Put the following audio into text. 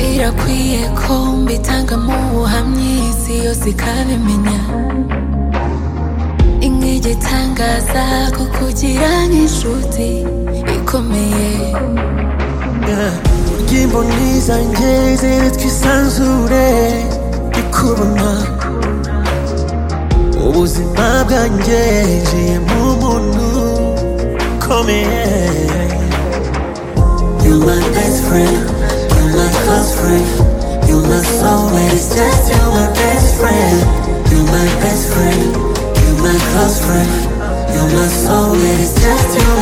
birakwiye ko mbitanga mu buhamya isi yose ikabimenya inkege itangaza ko kugira n'inshuti ikomeye ingimbo n'izanjye ziri twisanzure ndikubona ubuzima bwanjye njiye mu muntu ukomeye You my best friend, you my close friend, you my soulmate. It's just you my best friend, you my best friend, you my close friend, you my soulmate. It's just you my